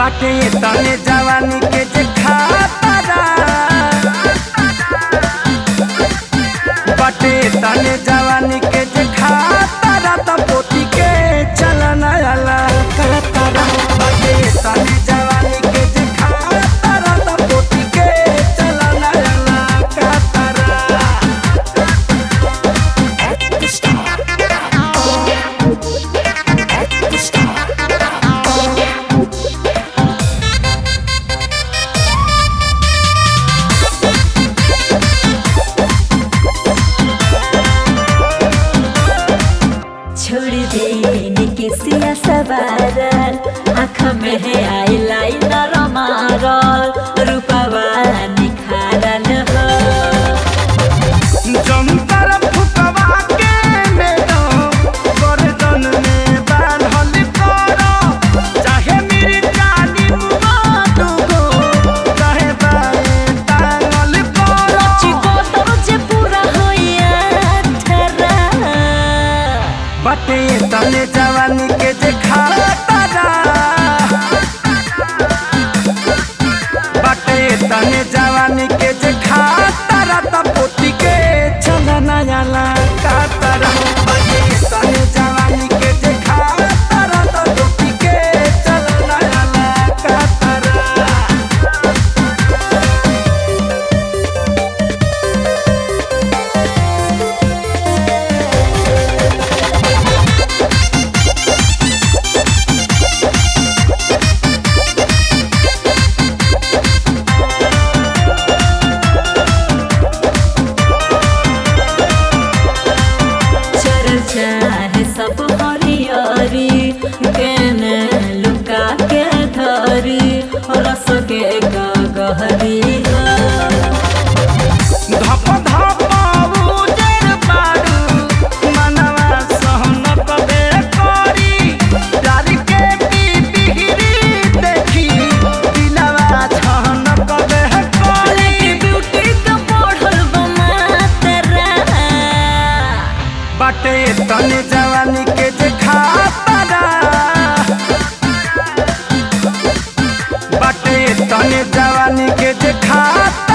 बाटे तने जवानी के जे खातारा बाटे तने जवानी के जे खातारा त पोती के चलना आला कहतारा बाटे तने जवानी के जे खातारा त पोती के चलना आला कहतारा छोड़ देने के सिया सवारल आँख में है आई लाइनर मारल रूपवा निखारल हो जंतर फुकवा के मैडम गर्दन में बांधल करो चाहे मेरी जानी मुबादुगो चाहे बाए टांगल करो चिको तो जे पूरा होइया ठरा बटे तने जवानी के जे खातारा बटे तने जवानी के जे खातारा त पोती के चलना आला कातारा बटे तने जवानी के जे खातारा त पोती के चलना आला कातारा चल चाहे सब हरियरी केने लुका के धरी रस के गहरी धप धप उजर बारू मनवा सहन कबे करी प्यार के बिबिहरी देखी दिलवा छहन कबे करी ब्यूटी तो बढ़ल बमातरा बाटे तने जवानी के जे खातारा बाटे तने जवानी के जे खाता